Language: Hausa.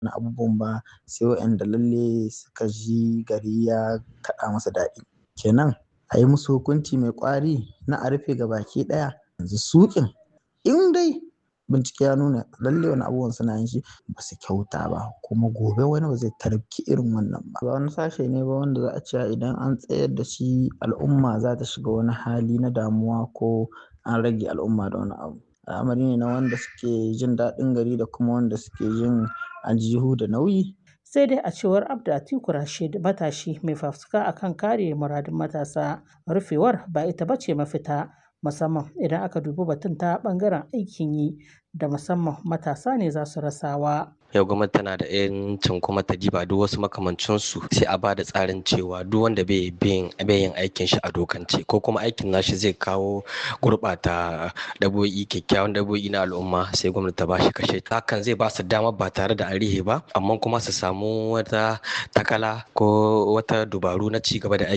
na abubuwan ba sai waɗanda lalle suka ji gari ya kaɗa masa daɗi. Kenan a yi musu hukunci mai ƙwari na a rufe gabaki ɗaya yanzu suƙin in dai bincike ya nuna lalle wannan abubuwan suna yin shi ba su kyauta ba kuma gobe wani ba zai tarki irin wannan ba. Ba wani sashe ne ba wanda za a ce idan an tsayar da shi al'umma za ta shiga wani hali na damuwa ko an rage al'umma da wani abu. Al'amari ne na wanda suke jin daɗin gari da kuma wanda suke jin aljihu da nauyi. Sai dai a cewar Abdu Atiku Rashid matashi mai fafutuka akan kare muradun matasa rufewar ba ita ba ce mafita musamman idan aka dubi batun ta ɓangaren aikin yi da musamman matasa ne za su rasawa. yau gwamnati tana da yancin kuma ta diba duk wasu makamancinsu sai a bada tsarin cewa duk wanda bai yin aikin shi a dokance ko kuma aikin nashi zai kawo gurɓata dabo'i kyakkyawan dabo'i na al'umma sai gwamnati ta bashi kashe hakan zai ba su dama ba tare da arihe ba amma kuma su samu wata takala ko wata dubaru na ci gaba da aiki